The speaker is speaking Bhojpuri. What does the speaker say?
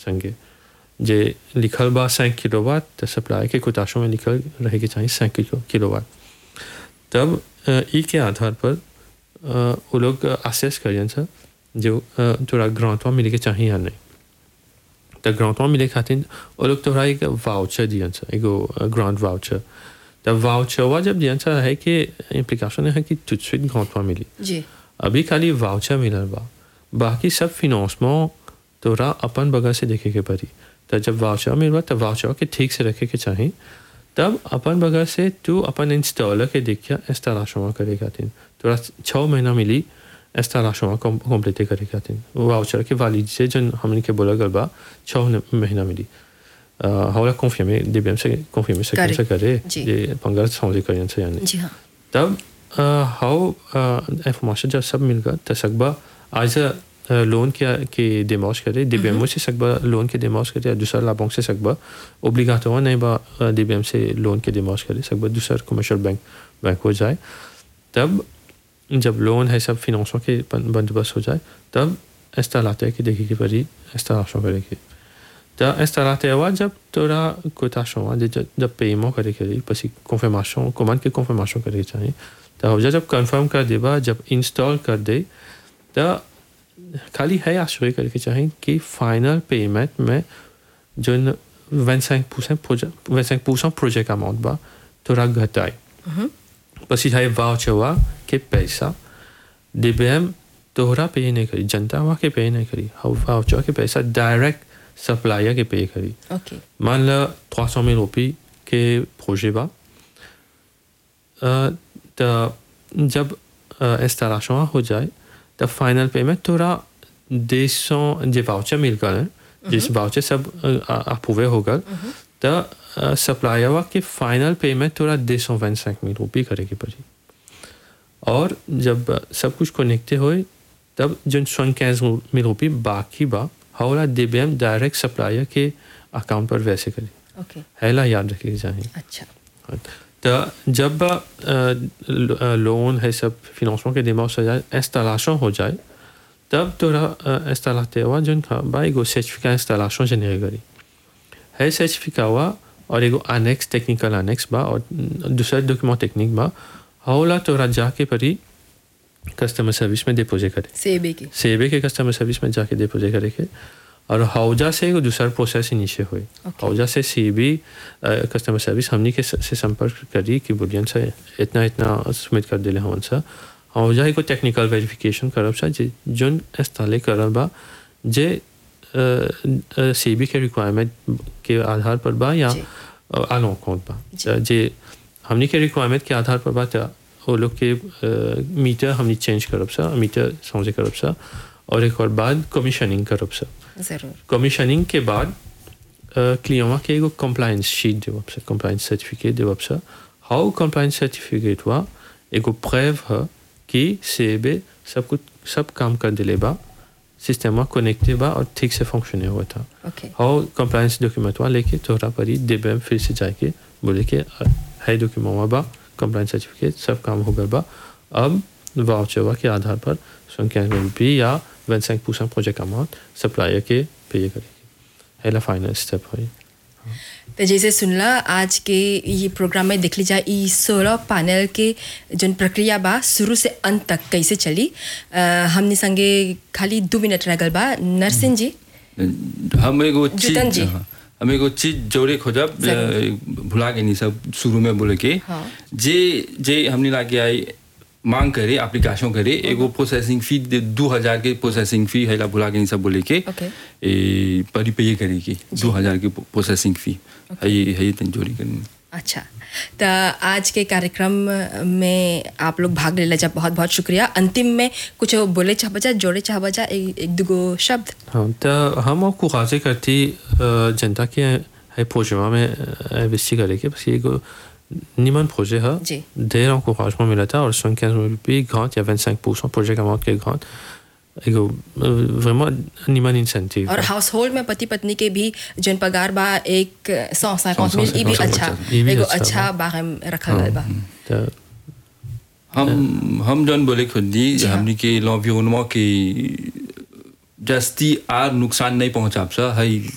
संगे जे लिखल बा cinq किलोवाट त सप्लाई के कोताशों में लिखल रहे के चाहिए cinq किलो किलोवाट तब अ, ई के आधार पर अ, वो लोग असेस करियन सर जो अ, तोरा ग्रांटवा मिले के चाहिए या नहीं त ग्रांटवा मिले खातिर वो लोग तोरा एक वाउचर दियन सर एगो ग्रांट वाउचर त वाउचरवा जब दियन सर है कि इम्प्लीकेशन है कि तुझसे ग्रांटवा मिली जी अभी खाली वाउचर मिलल बा बाकी सब फिनांसमेंट तोरा अपन बगल से देखे के पड़ी तो जब वाउचर मिलबा तब वाउचर के ठीक से रखे के चाही तब अपन बगल से तू अपन इंस्टॉलर के देखिया इंस्टॉलेशन करे खातिर तोरा छः महीना मिली इंस्टॉलेशन कम्प्लीट करे खातिर वाउचर के वाली से जन हमने के बोला गल बा छः महीना मिली हमारा कॉन्फर्मे डीबीएम से कॉन्फर्मे से करे। कैसे करे जी। ये पंगा समझे करियन से यानी जी हाँ तब हाउ इंफॉर्मेशन जब सब मिल गया तो सकबा आज लोन के के डिमॉश करे डीबीएम से सकबा लोन के डिमॉश करे या दूसरा लाभों से सकबा ओब्लिगाटो नहीं बा डीबीएम से लोन के डिमॉश करे सकबा दूसरा कमर्शियल बैंक बैंक हो जाए तब जब लोन है सब फिनांसों के बन- बंदोबस्त हो जाए तब इंस्टॉलाते की देखी की परी इंस्टॉलेशन करेगी तो इंस्टॉलाते हुआ जब तोरा कोताशों हुआ जब जब पेमो करे के पसी कॉन्फर्मेशन कमांड के कॉन्फर्मेशन करे के चाहिए तो हो जा जब कंफर्म कर देबा जब इंस्टॉल कर दे तो खाली है आश्चर्य करे के चाहिए कि फाइनल पेमेंट में जो 25 percent project 25 percent project amount बा तोरा घटाए પછી થાય વાઉચરવા કે પૈસા DBM तोहरा पे नहीं करी जनता वहाँ के पे नहीं करी वाउचर के पैसा डायरेक्ट सप्लायर के पे करी ओके मान लो trois cent mille रुपये के प्रोजेक्ट बा अ, तो जब इंस्टॉलेशन हो जाए तब फाइनल पेमेंट थोड़ा डेढ़ सौ जो वाउचर मिल गए जिस वाउचर सब अप्रूवे हो गए तो सप्लायर के फाइनल पेमेंट थोड़ा डेढ़ सौ पैंसठ मिल रुपये करेगी पड़ी और जब सब कुछ कनेक्टे हुए तब जो सोनकैस मिल रुपये बाकी बा हौला डीबीएम डायरेक्ट सप्लायर के अकाउंट पर वैसे करी ओके हैला याद रखिए चाहिए अच्छा तो जब अ, लो- लोन है सब फिनांसों के दिमाग से जाए इंस्टॉलेशन हो जाए तब तोरा इंस्टॉलाते हुआ जो भाई एगो सर्टिफिकेट इंस्टॉलेशन जनरेट करी है सर्टिफिकेट हुआ और एगो अनेक्स टेक्निकल अनेक्स बा और दूसरा डॉक्यूमेंट टेक्निक बा हौला तोरा जाके परी कस्टमर सर्विस में डिपोजिट करे सेबे की सेबे के कस्टमर सर्विस में जाके डिपोजिट करे के और हौजा से एगो दूसरा प्रोसेस इनिशिए हुई Okay. हौजा से सीबी कस्टमर सर्विस हमनी के स- से संपर्क करी कि बुलियन से इतना इतना सबमिट कर दिले हमन सा हौजा एगो टेक्निकल वेरिफिकेशन करब सा जे जोन इंस्टॉले करल बा जे सीबी के रिक्वायरमेंट के आधार पर बा या जी। आलो अकाउंट बा जी। त जे हमनी के रिक्वायरमेंट के आधार पर बा त वो लोग के मीटर हमनी चेंज करब सा मीटर समझे करब सा और एक और बाद कमीशनिंग करब सा जरूर कमीशनिंग के बाद क्लियवा के एगो कंप्लायंस शीट देवब सा कंप्लायंस सर्टिफिकेट देवब सा हाउ कंप्लायंस सर्टिफिकेट हुआ एगो प्रेव है कि सेबे सब कुछ सब काम कर दिले बा सिस्टम कनेक्टेड बा और ठीक से फंक्शन हुआ था ओके और कंप्लायंस डॉक्यूमेंट वहाँ लेके तोहरा परी देबे फिर से जाके बोले के अ, है डॉक्यूमेंट वहाँ बा कंप्लायंस सर्टिफिकेट सब काम हो गया बा अब वाउचरवा के आधार पर संख्या रुपये या one cinq percent project amount supplier के पे करेगी है ला फाइनल स्टेप है तो जैसे सुनला आज के ये प्रोग्राम में देख लीजिए ई सोलह पैनल के जन प्रक्रिया बा शुरू से अंत तक कैसे चली अ, हमने संगे खाली दो मिनट रह गल बा नरसिंह जी हम एगो जुतन जी। चीज हाँ, हम एगो चीज जोड़े खोजब जरूर। अ, भुला के नहीं सब शुरू में बोले के हाँ। जे जे हमने लागे आई मांग करे एप्लीकेशन करे एगो प्रोसेसिंग फी दो हजार के प्रोसेसिंग फी है ला भुला के नहीं सब बोले के Okay. ए परी पे करे की दो हजार की प्रोसेसिंग फी है ये है ये तन जोड़ी करनी अच्छा तो आज के कार्यक्रम में आप लोग भाग ले जब बहुत बहुत शुक्रिया अंतिम में कुछ बोले चाह बजा जोड़े चाह बजा एक, एक दुगो शब्द हाँ तो हम और कुराजे करती अ, जनता के है प्रोजेक्ट में इन्वेस्ट करेंगे बस ये एगो निमन प्रोजेक्ट है जी। ढेर encouragement मिला था और सोनकैस रुपये ग्रांट या 25 परसेंट प्रोजेक्ट अमाउंट के ग्रांट एगो vraiment निमन इंसेंटिव और हाउस होल्ड में पति पत्नी के भी जन पगार बा एक सौ सैकौत सौ- मिल ई भी सौ- अच्छा सौ- ई भी एगो अच्छा अच्छा बाहम रखल गल बा तो हम हम जौन बोले खुद दी जी हाँ। हमनी के लॉन्वियोनमा के जस्ती आर नुकसान नहीं पहुंचाब सा है